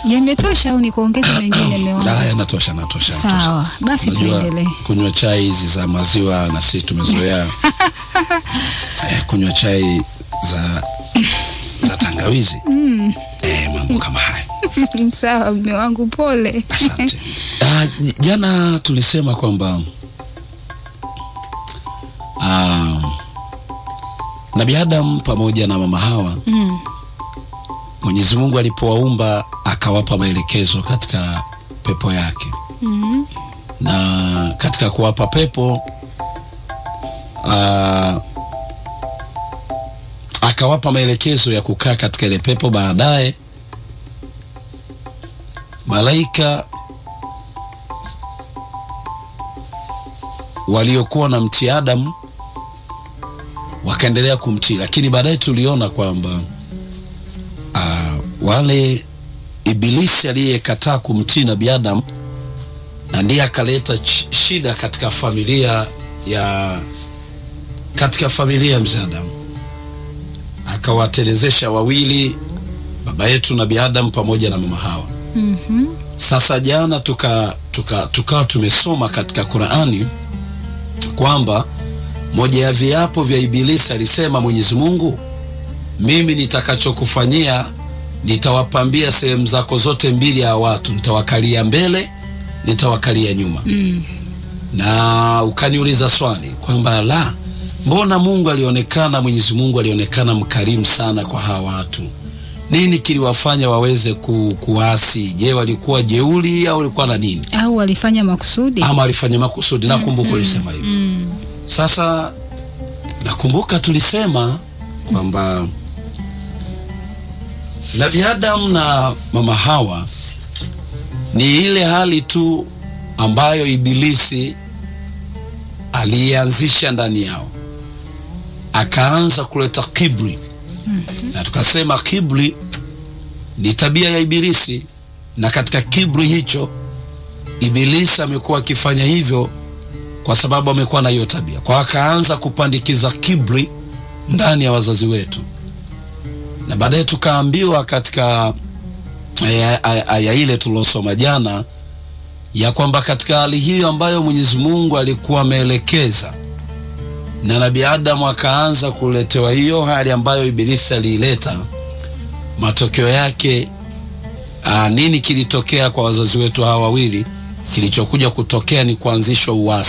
Yametosha au nikuongeze mengine meona? Ah, yanatosha, natosha, natosha. Sawa, basi Unajua, tuendelee. kunywa chai hizi za maziwa na sisi tumezoea eh, kunywa chai za za tangawizi eh, mambo kama haya. Sawa, mme wangu, pole. Asante. Ah, j- jana tulisema kwamba ah, Nabii Adam pamoja na mama Hawa Mm. Mwenyezi Mungu alipowaumba akawapa maelekezo katika pepo yake Mm. na katika kuwapa pepo ah, akawapa maelekezo ya kukaa katika ile pepo. Baadaye malaika waliokuwa na mtii Adamu wakaendelea kumtii, lakini baadaye tuliona kwamba ah, wale Ibilisi aliyekataa kumtii Nabii Adamu na ndiye akaleta ch- shida katika familia ya katika familia ya mzee Adamu, akawatelezesha wawili, baba yetu Nabii Adamu pamoja na mama Hawa. Mhm. Sasa jana tuka tuka tukawa tumesoma katika Qur'ani kwamba moja ya viapo vya Ibilisi alisema Mwenyezi Mungu, mimi nitakachokufanyia nitawapambia sehemu zako zote mbili ya watu, nitawakalia mbele, nitawakalia nyuma. Mm. Na ukaniuliza swali kwamba la, mbona Mungu alionekana, Mwenyezi Mungu alionekana mkarimu sana kwa hawa watu, nini kiliwafanya waweze ku, kuasi? Je, walikuwa jeuri au walikuwa na nini, Au walifanya makusudi? ama walifanya makusudi? Nakumbuka ulisema hivyo. Mm. Sasa nakumbuka tulisema kwamba Nabii Adam na mama Hawa ni ile hali tu ambayo Ibilisi alianzisha ndani yao, akaanza kuleta kibri, na tukasema kibri ni tabia ya Ibilisi, na katika kibri hicho Ibilisi amekuwa akifanya hivyo kwa sababu amekuwa na hiyo tabia, kwa akaanza kupandikiza kibri ndani ya wazazi wetu, na baadaye tukaambiwa katika aya- aya aya ile tuliosoma jana ya kwamba katika hali hiyo ambayo Mwenyezi Mungu alikuwa ameelekeza na Nabii Adamu akaanza kuletewa hiyo hali ambayo Ibilisi aliileta, matokeo yake aa, nini kilitokea kwa wazazi wetu hawa wawili? Kilichokuja kutokea ni kuanzishwa uasi